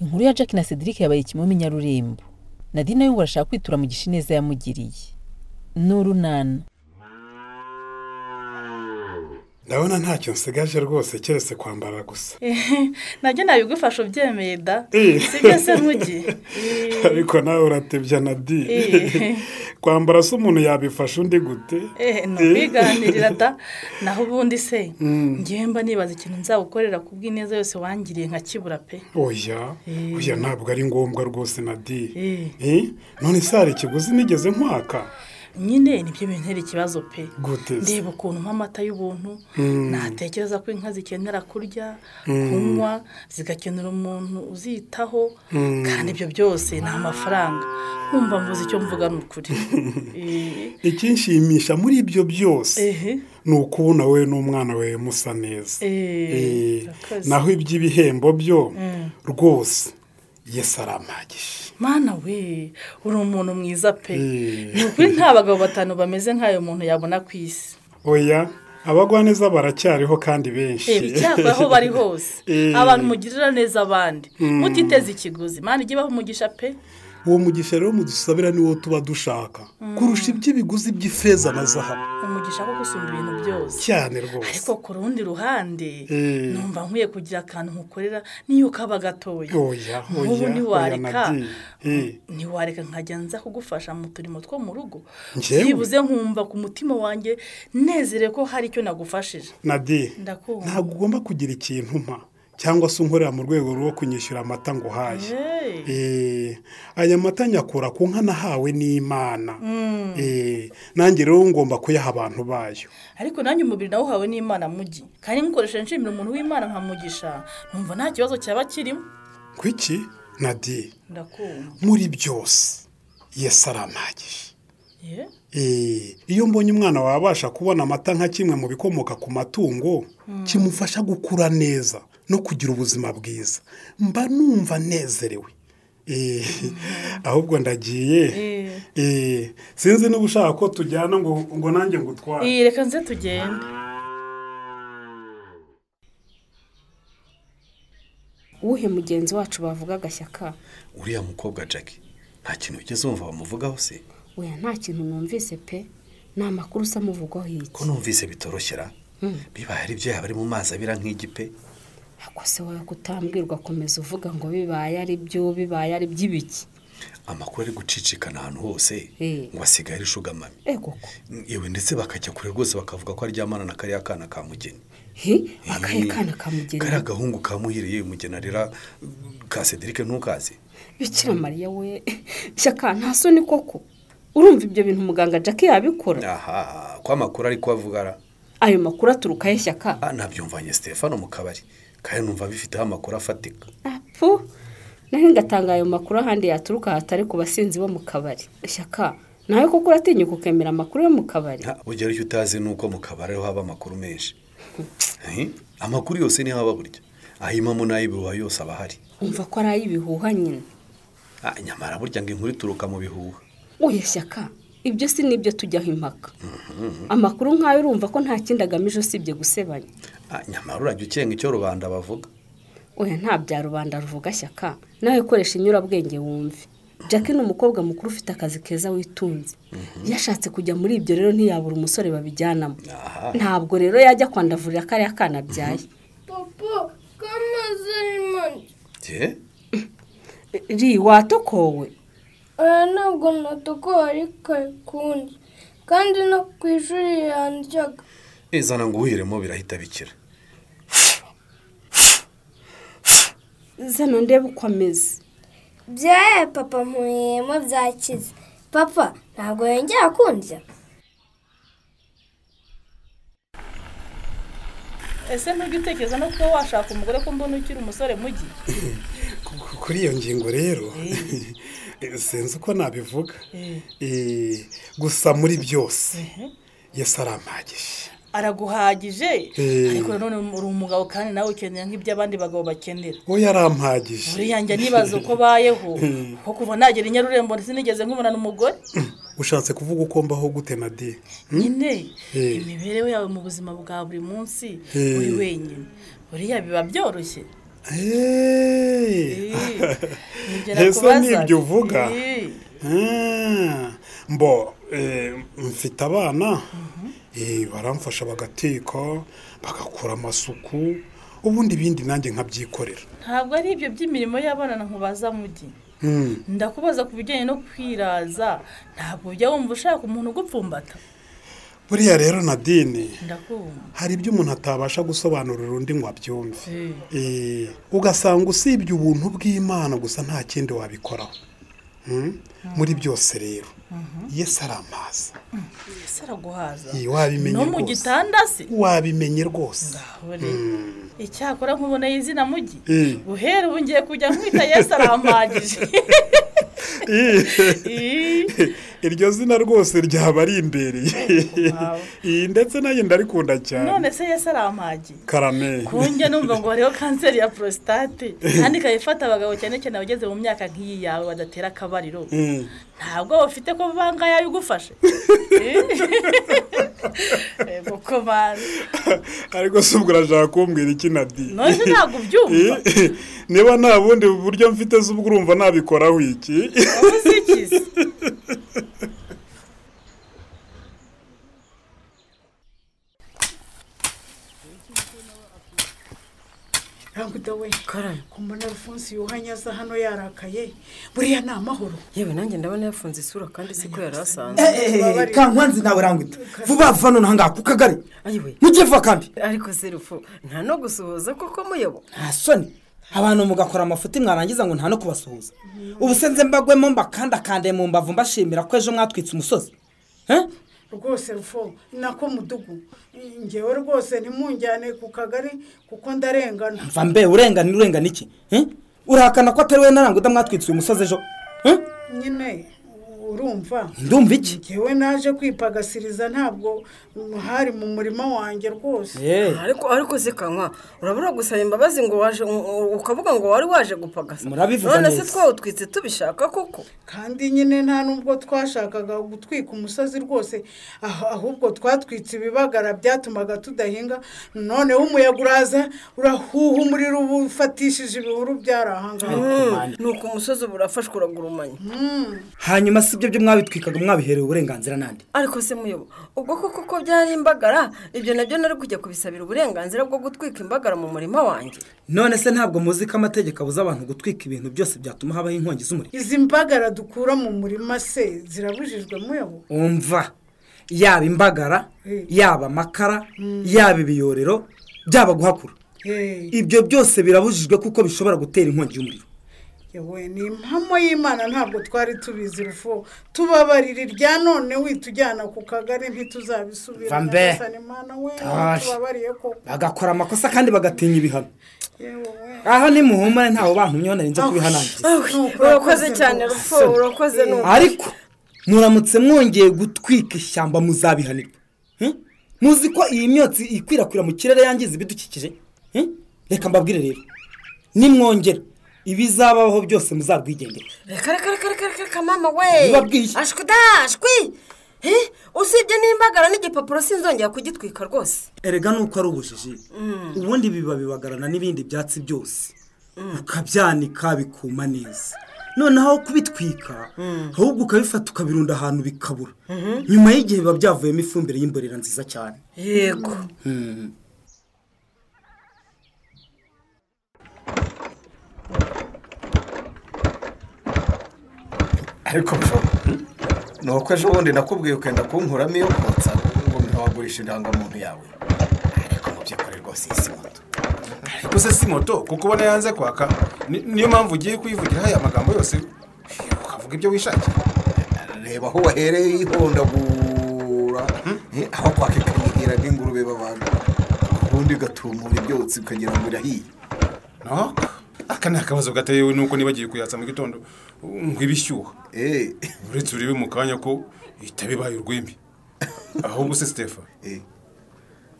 inkuru ya Jack na Cedric yabaye kimomo Nyarurembo Nadine we barashaka kwitura mu gishineza yamugiriye n'urunana ndabona ntacyo nsigaje rwose keretse kwambara gusa nabyo nabigufasha ubyemeye da sibyo se ntugi ariko nawe uratebya na di kwambara se umuntu yabifasha undi gute ntubiganirira da naho ubundi se ngemba nibaza ikintu nzagukorera ku bw'ineza yose wangiriye nka kibura pe oya oya ntabwo ari ngombwa rwose na di none se hari ikiguzi nigeze nkwaka nyine nibyo bintera ikibazo pe Gute se? ndeba ukuntu nk'amata y'ubuntu natekereza ko inka zikenera kurya kunywa zigakenera umuntu uzitaho kandi ibyo byose ni amafaranga nkumva mvuze icyo mvuga ni ukuri Eh, ikinshimisha muri ibyo byose Ehe. ni ukubona we n'umwana we musa neza Eh, Eh, murakoze. naho iby'ibihembo byo rwose yesi aramagije mana we uri umuntu mwiza pe Eh. ni ukuri nta bagabo batanu bameze nk'ayo muntu yabona ku isi oya abagwaneza baracyariho kandi benshi Eh, icyakora aho bari hose Eh. abantu mugirira neza abandi mutiteze ikiguzi mana ijye ibaha umugisha pe uwo mugisha rero mudusabira niwo tuba dushaka kurusha iby'ibiguzi by'ifeza na zahabu umugisha wo gusumba ibintu byose cyane rwose ariko ku rundi ruhande Eh. numva nkwiye kugira akantu nkukorera niyo kaba gatoya oya nk'ubu oya oya na ntiwareka di Eh, ntiwareka nkajya nza kugufasha mu turimo two mu rugo Njyewe? byibuze nkumva ku mutima wanjye nezere ko hari icyo nagufashije na di ndakumva ntabwo ugomba kugira ikintu mpa cyangwa se unkorera mu rwego rwo kunyishyura amata ngo uhaye Hey. Eh, aya mata nyakura ku nka nahawe n'imana Eh, nanjye rero ngomba kuyaha abantu bayo ariko nanjye umubiri nawuhawe n'imana mugi kandi nkoresheje nshimira umuntu w'imana nkamugisha numva nta kibazo cyaba kirimo kwiki nadi ndakumva muri byose yesu arampagije ye Eh, iyo mbonye umwana wabasha kubona amata nka kimwe mu bikomoka ku matungo kimufasha gukura neza no kugira ubuzima bwiza mba numva nezerewe Eh, ahubwo ndagiye Eh, sinzi niba ushaka ko tujyana ngo ngo nanjye ngutware iyi reka nze tugende uwuhe mugenzi wacu bavuga agashyaka uriya mukobwa jackie nta kintu ugeze wumva bamuvugaho se weya nta kintu numvise pe ni amakuru usa amuvugwaho ko iki numvise bitoroshyera bibaye ari byo yaba ari mu mazi abira nk'igipe ako se wowe kutambwirwa komeza uvuga ngo bibaye ari byo bibaye ari by'ibiki amakuru ari gucicikana ahantu hose Eh. ngo asigaye arishugamami ego ko yewe ndetse bakajya kure rwose bakavuga ko aryamana na kariya kana ka mugeni he akahe Eh, kana kamugenera kariya gahungu ka muhire yewe mugeni arera ka cedric ntukazi bikira mariya we shyaka nta soni koko urumva ibyo bintu muganga jack yabikora aha ko amakuru ari kubavuga ara ayo makuru aturuka he shyaka Ah, nabyumvanye stefano mu kabari kandi numva bifiteho amakuru afatika apu nawe ngatanga ayo makuru ahandi yaturuka hatari ku basinzi bo mu kabari shyaka nawe koko uratinyuka ukemera amakuru yo mu kabari Ah, burya icyo utazi ni uko mu kabari ariho haba amakuru menshi Eh, amakuru yose niho aba burya ahimamo n'ay'ibihuha yose aba ahari umva ko ari ay'ibihuha nyine Ah, nyamara burya ngo inkuru ituruka mu bihuha uya shyaka ibyo si nibyo tujyaho impaka amakuru nk'ayo urumva ko nta kindi agamije usibye gusebanya Ah, nyamara urajya ukenga icyo rubanda bavuga oya nta bya rubanda ruvuga shyaka nawe koresha inyurabwenge wumve jack ni umukobwa mukuru ufite akazi keza witunze iyo ashatse kujya muri ibyo rero ntiyabura umusore babijyanamo Aha. ntabwo rero yajya kwandavurira kariya kana abyaye Papa, kamaze imanzi je ri watokowe aya ntabwo natukuwe ariko kundi kandi no ku ishuri yandyaga izana ngo uwuhiremo birahita bikira zana ndebe uko ameze byaye papa mpuyemo byakize papa ntabwo yongera kundya ese ntujya utekereza no kuba washaka umugore ko mbona ukiri umusore mugi Ku- kuri iyo ngingo rero sinzi uko nabivuga Eh, gusa muri byose yesu arampagije araguhagije Eh. ariko nanone uri umugabo kandi nawe ukenera nk'ibyo abandi bagabo bakenera we yarampagije buriya njya nibaza uko bayeho kuko kuva nagera i nyarurembo sinigeze nkubonana umugore ushatse kuvuga uko mbaho gute na di nyine Eh. imibereho yawe mu buzima bwa buri munsi Eh. uri wenyine buriya biba byoroshye heza n'ibyo uvuga mbo mfite abana baramfasha bagateka bagakora amasuku ubundi ibindi nanjye nkabyikorera ntabwo ari ibyo by'imirimo y'abana nkubaza mugi ndakubaza ku bijyanye no kwiraza ntabwo ujya wumva ushaka umuntu ugupfumbata buriya rero nadine ndakumva hari ibyo umuntu atabasha gusobanurira undi ngo abyumve Eh, ugasanga usibye ubuntu bw'imana gusa nta kindi wabikoraho Mm? muri byose rero yesu ari amazi ese araguhaza Eh, wabimenye no mu rwose gitanda se wabimenye rwose Uri. icyakora nkuboneye izina mugi Eh. guhera ubu ngiye kujya nkwita yesu arampagije Ih, iryo zina rwose ryaba ari imbereye Wow. iyi ndetse nayo ndarikunda none cyane se yesu arampagiye karame kunjye numva ngo hariho kanseri ya porositate kandi ikaba ifata abagabo cyane cyane abageze mu myaka nk'iyi yawe badatera akabariro Mm. ntabwo ufite ko bangaye ayigufashe yego ko bazi ariko si ubwo urashaka kumbwira iki na di none ntabwo ubyumva niba nta bundi buryo mfite z'ubwo urumva nabikoraho iki wowe uzikize ntabwo we kumbona rufunsi yuhanye aza hano yarakaye buriya ni amahoro yewe nanjye ndabona yafunze isura kandi si ko yari asanzwe Ubabare. kankwanzi nawe rangwita vuba vuba nonaha ngaha ku kagari ayiwe mujyevuba kandi ariko serufu nta no gusuhuza kuko muyobo nta soni abantu mugakora amafuti mwarangiza ngo nta no kubasuhuza ubu se nze mbagwemo mbakandakande mu mbavu mbashimira ko ejo mwatwitse umusozi Eh? rwose rufo nako mudugu ngewe rwose ntimunjyane ku kagari kuko ndarengana mva mbe urengana urengana iki Eh? urahakana ko atari we narangwita mwatwitse uyu musozi ejo Eh? nyine urumva ndumva iki ngewe naje kwipagasiriza ntabwo hari mu murima wanjye rwose Eh, ariko ariko se kanywa urabura gusaba imbabazi ngo waje u- ukavuga ngo wari waje gupagasa Murabivuga none se neza. twawutwitse tubishaka koko kandi nyine nta nubwo twashakaga gutwika umusozi rwose ah- ahubwo twatwitse ibibagara byatumaga tudahinga noneho umuyaga uraza urahuha umuriro uba ufatishije ibihuru byari ahangaha ni uko umusozi uba urafashwe uragurumanya hanyuma si ibyo byo mwabitwikaga mwabiherewe uburenganzira nande ariko se muyobo ubwo koko ko byari imbagara ibyo nabyo nari kujya kubisabira uburenganzira bwo gutwika imbagara mu murima wanjye none se ntabwo muzi ko amategeko abuza abantu gutwika ibintu byose byatuma habaho inkongi z'umuriro izi mbagara dukura mu murima se zirabujijwe muyabo umva yaba imbagara Eh. yaba amakara yaba ibiyorero byaba guhakura Hey. ibyo byose birabujijwe kuko bishobora gutera inkongi y'umuriro yewe ni impamo y'imana ntabwo twari tubizi rufo tubabarira irya none witujyana ku kagari ntituzabisubira Va mbe. Nyagasani Mana we Tosh. tubabariye koko bagakora amakosa kandi bagatinya ibihano yewe we aha ni muhumure ntawe bantumyeho nari nze kubihanangiza Nuko urakoze urakoze cyane rwose. rupfu urakoze ni ariko muramutse mwongeye gutwika ishyamba muzabihanirwa Hmm? muzi ko iyi myotsi ikwirakwira mu kirere yangiza ibidukikije Hmm? reka mbabwire rero nimwongera ibizabaho byose muzabwigendera reka reka reka reka reka reka mama we Ntibabwiye. ashwi da ashwi Eh, usibye n'imbagara n'igipapuro sinzongera kugitwika rwose erega nuko ari ubujiji ubundi biba bibagarana n'ibindi byatsi byose ukabyanika bikuma neza noneho aho kubitwika ahubwo ukabifata ukabirunda ahantu bikabura nyuma y'igihe biba byavuyemo ifumbire y'imborera nziza cyane yego ariko bro ni uko ejo bundi nakubwiye ukenda kunkuramo iyo kotsa ngo ntawagurisha indangamuntu yawe ariko mu by'ukuri rwose iyi si moto ariko se si moto kuko ubona yanze kwaka ni- niyo mpamvu ugiye kuyivugiraho aya magambo yose ukavuga ibyo wishakiye reba aho wahereye yihondagura Eh, aho kwaka ikayihira nk'ingurube babaga ubundi ugatumura ibyotsi ukagira ngo irahiye no aka ni akabazo gatewe nuko nibagiye kuyatsa mu gitondo ngo ibe ishyuha Eh, uretse urebe mu kanya ko ihita bibaye urwembi ahubwo se sitefa eh,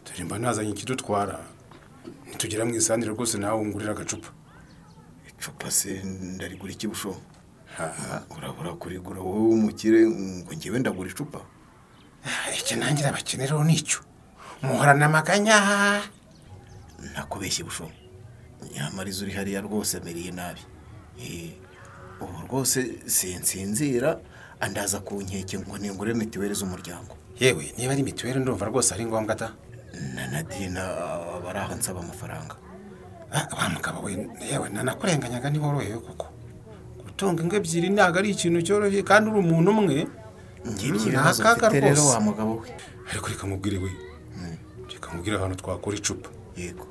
dore mba nazanye ikidutwara nitugera mu isandire rwose nawe ungurira agacupa icupa se ndarigura iki busho urabura kurigura wowe w'umukire ngo ngewe ndagura icupa icyo nangira abakeneraho nicyo muhorana amaganya nakubeshye busho nyamarizo uri hariya rwose ameriye nabi Eh, ubu rwose sinsinzira andaza ku nkeke ngo ningure mituweli z'umuryango yewe niba ari mituweli ndumva rwose ari ngombwa ta na nadina bari aho nsaba amafaranga wa mugabo we yewe nanakurenganyaga ntiworohewe kuko gutunga ingo ebyiri ntabwo ari ikintu cyoroshye kandi uri umuntu umwe ngibyo Mm, ibibazo ni akaga mfite rero rwose. wa mugabo we ariko reka mubwire we reka mubwire ahantu twakura icupa yego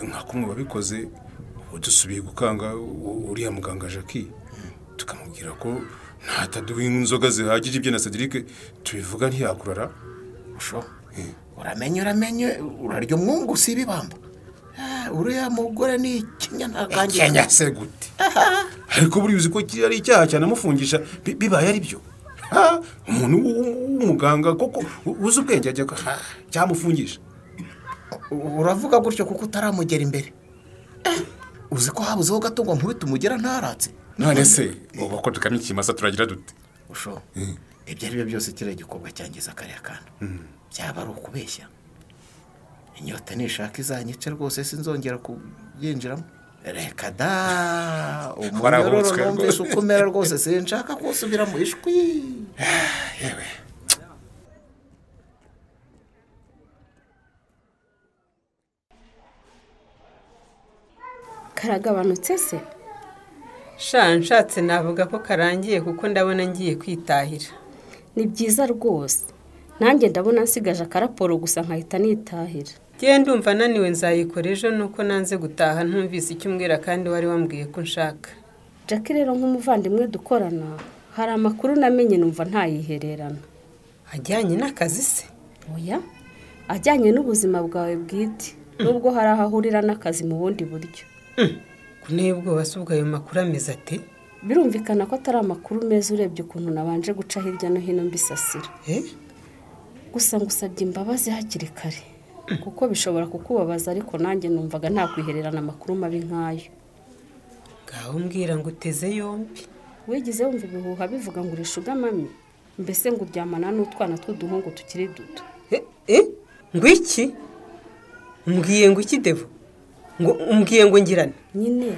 nka kumwe wabikoze ubu dusubiye gukanga u- uriya muganga jackie tukamubwira ko nataduha inzoga zihagije ibyo na cedric tubivuga ntiyakurara uramenye uramenye urarya umwungu usiba ibamba Ah, uriya mugore ni ikinya ntakangira kenya se gute ariko buriya uzi ko ki- ari icyaha cyane amufungisha bi- bibaye ari byo Ha? umuntu w'u- w'u- w'umuganga koko u- uzi ubwenge ajya ko- ha, cyamufungisha uravuga gutyo kuko utaramugera imbere uzi ko habuzeho gato ngo nkubite umugera ntaratse none se ubu ko dukama ikimasa turagira dute usho ibyo ari byo byose kiriya gikorwa cyangiza kariya kana byaba ari ukubeshya inyota nishaka izanyice rwose sinzongera kubyinjiramo reka da umunyororo Warahotswe numvise rwose. uko umera rwose sinshaka kusubira mu ishwi yewe karagabanutse se sha nshatse navuga ko karangiye kuko ndabona ngiye kwitahira ni byiza rwose nanjye ndabona nsigaje akaraporo gusa nkahita nitahira ngewe ndumva naniwe nzayikora ejo nuko nanze gutaha ntumvise icyo umbwira kandi wari wambwiye ko nshaka jackie rero nk'umuvandimwe dukorana hari amakuru namenye numva ntayihererana ajyanye n'akazi se oya ajyanye n'ubuzima bwawe bwite nubwo hari aho ahurira n'akazi mu bundi buryo kunteye ubwoba si ubwo ayo makuru ameze ate birumvikana ko atari amakuru meza urebye ukuntu nabanje guca hirya no hino mbisasira gusa ngusabye imbabazi hakiri kare kuko bishobora kukubabaza ariko nanjye numvaga ntakwihererana amakuru mabi nk'ayo ngaho umbwira ngo uteze yombi wigize wumva ibihuha bivuga ngo urishe ugamami mbese ngo uryamana n'utwana tw'uduhungu tukiri duto ngo iki mbwiye ngo iki devo ngo umbwiye ngo ngirane nyine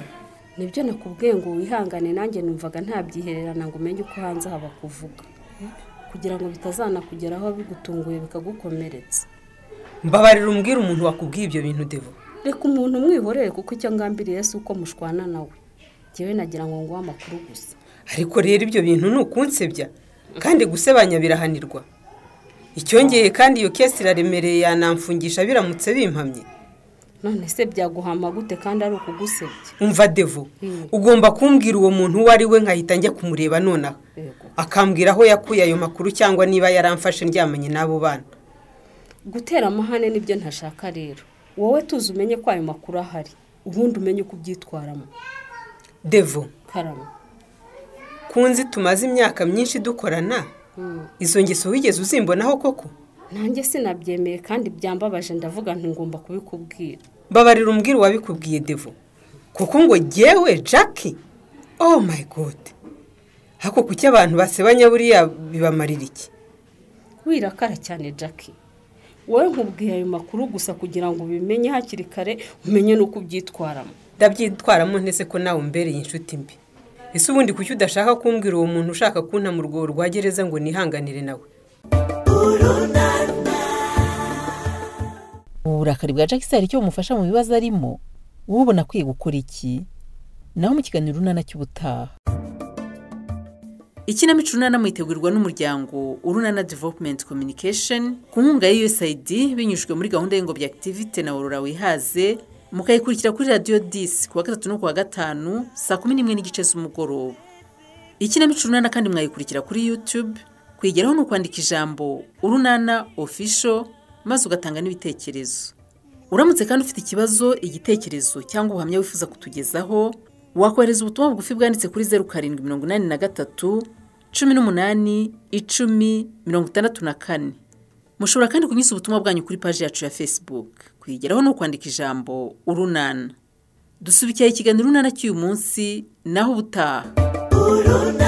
nibyo nakubwiye ngo wihangane nanjye numvaga ntabyihererana ngo umenye uko hanze haba kuvuga kugira ngo bitazanakugeraho bigutunguye bikagukomeretsa mbabarira umbwira umuntu wakubwiye ibyo bintu devo reka umuntu umwihorere kuko icyo ngambiriye si uko mushwana nawe njyewe nagira ngo nguhe amakuru gusa ariko rero ibyo bintu ni ukunsebya kandi gusebanya birahanirwa icyongeye kandi iyo kesi iraremereye yanamfungisha biramutse bimpamye none se byaguhama gute kandi ari ukugusebya umva devo ugomba kumbwira uwo muntu uwo ari we nkahita njya kumureba nonaha akambwira aho yakuye ayo makuru cyangwa niba yaramfashe ndyamanye n'abo bana gutera amahane nibyo ntashaka rero wowe tuzi umenye ko ayo makuru ahari ubundi umenye uko ubyitwaramo devo karama kunzi tumaze imyaka myinshi dukorana izo ngeso wigeze uzimbonaho koko nanjye sinabyemeye kandi byambabaje ndavuga nti ngomba kubikubwira mbabarira umbwira uwabikubwiye devo kuko ngo jyewe jackie oh my god hako kuki abantu basebanya buriya bibamarira iki wirakara cyane jackie wowe nkubwiye ayo makuru gusa kugira ngo ubimenye hakiri kare umenye n'uko ubyitwaramo ndabyitwaramo ntese ko nawe umbereye inshuti mbi ese ubundi kuki udashaka kumbwira uwo muntu ushaka kunta mu rwobo rwa gereza ngo nihanganire nawe ubu burakari bwa Jack se hari icyo bumufasha mu bibazo arimo wowe ubona akwiye gukora iki naho mu kiganiro urunana cy'ubutaha ikinamico urunana mwitegurwa n'umuryango urunana development communication ku nkunga ya usaid binyujijwe muri gahunda y'ingobyi activite na aurora wihaze mukayikurikira kuri radiyo disi kuwa gatatu no kuwa gatanu saa kumi n'imwe n'igice z'umugoroba ikinamico urunana kandi mwayikurikira kuri youtube kuyigeraho ni ukwandika ijambo urunana official maze ugatanga n'ibitekerezo uramutse kandi ufite ikibazo igitekerezo cyangwa ubuhamya wifuza kutugezaho wakohereza ubutumwa bugufi bwanditse kuri zeru karindwi mirongo inani na gatatu cumi n'umunani icumi mirongo itandatu na kane mushobora kandi kunyuza ubutumwa bwanyu kuri paji yacu ya facebook kuyigeraho ni ukwandika ijambo urunana dusubikira ikiganiro urunana cy'uyu munsi naho ubutaha